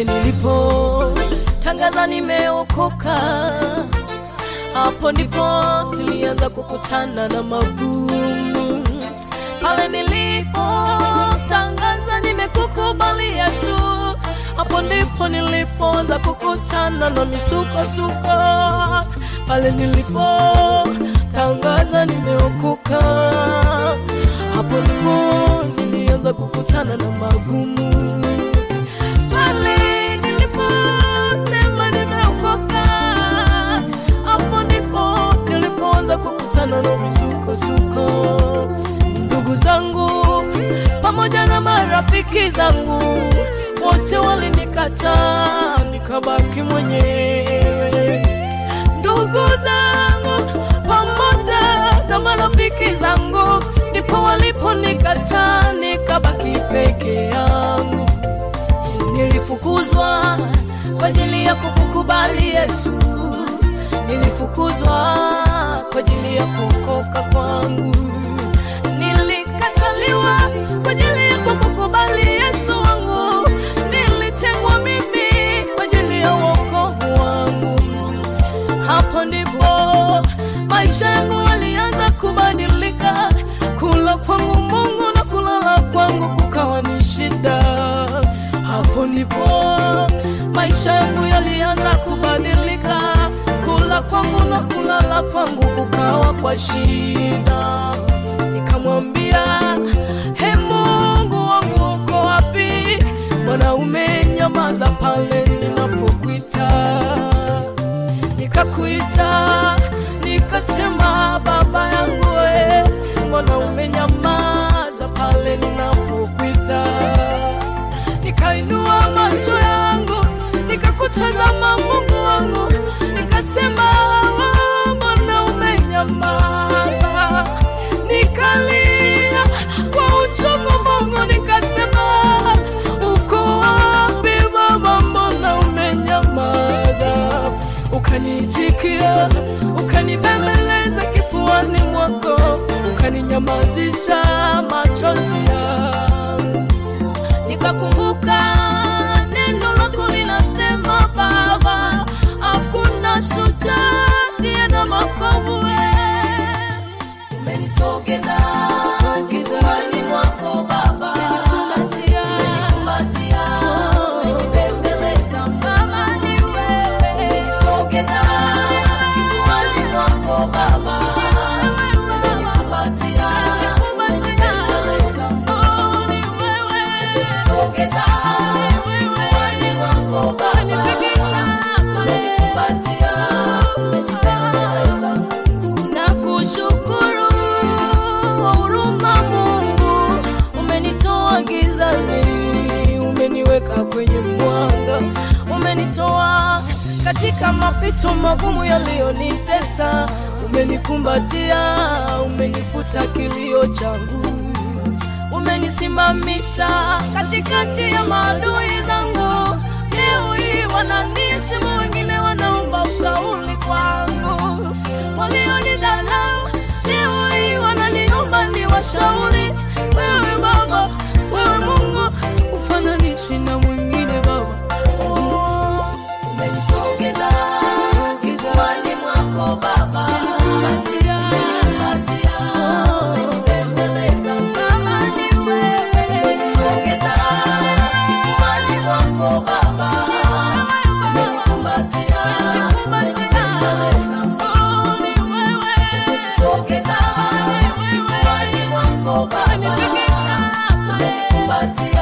pale nilipo tangaza nimeokoka, hapo ndipo nilianza kukutana na magumu. Pale nilipo tangaza nimekukubali Yesu, hapo ndipo nilipoanza kukutana na misukosuko. Pale nilipo tangaza nimeokoka, hapo ndipo nilianza kukutana na magumu. Pale niliposema nimeokoka, hapo ndipo nilipoanza kukutana na misukosuko. Ndugu zangu pamoja na marafiki zangu wote walinikataa, nikabaki mwenyewe. Ndugu zangu pamoja na marafiki zangu ndipo waliponikataa, nikabaki peke yangu. Nilifukuzwa kwa ajili ya kukukubali Yesu, nilifukuzwa kwa ajili ya kuokoka kwangu, nilikataliwa kwa ajili ya kukukubali Yesu wangu, nilitengwa mimi kwa ajili ya wokovu wangu. Hapo ndipo maisha yangu yalianza kubadilika, kula kwangu Mungu na kulala kwangu kukawa ni shida. Hapo ndipo maisha yangu yalianza kubadilika, kula kwangu na kulala kwangu kukawa kwa shida. Nikamwambia, he Mungu wangu uko wapi? Mbona umenyamaza pale ninapokuita? Nikakuita, nikasema baba yangu we, mbona umenyamaza pale ninapokuita? Nikainua macho yangu nikakutazama Mungu wangu, nikasema "Ah, mbona umenyamaza? Nikalia kwa uchungu Mungu, nikasema uko wapi Baba, mbona umenyamaza? Ukaniitikia, ukanibembeleza kifuani mwako, ukaninyamazisha machozi yangu nikakumbuka neno lako linasema Baba, hakuna shujaa asiye na makovu. wewe. Umenisogeza kifuani mwako Baba, umenikumbatia, umenibembeleza Baba, ni wewe. Umenisogeza kifuani mwako Baba, umenikumbatia, umenibembeleza Baba, ni wewe. Umenisogeza kifuani mwako Baba, umenikumbatia, umenibembeleza Nakushukuru kwa huruma Mungu, umenitoa gizani, umeniweka kwenye mwanga, umenitoa katika mapito magumu yaliyonitesa, umenikumbatia, umenifuta kilio changu, umenisimamisha katikati ya maadui zangu. Leo hii wananiheshimu, wengine wanaomba ushauri kwangu, walionidharau leo hii wananiomba niwashauri. Wewe Baba, wewe Mungu, ufananishi na mwingine Baba. Oh, umenisogeza kifuani mwako Baba, umenikumbatia, umenibembeleza Baba, ni wewe. Umenisogeza kifuani mwako Baba, umenikumbatia, umenibembeleza Oh, ni wewe. Umenisogeza kifuani mwako Baba, umenikumbatia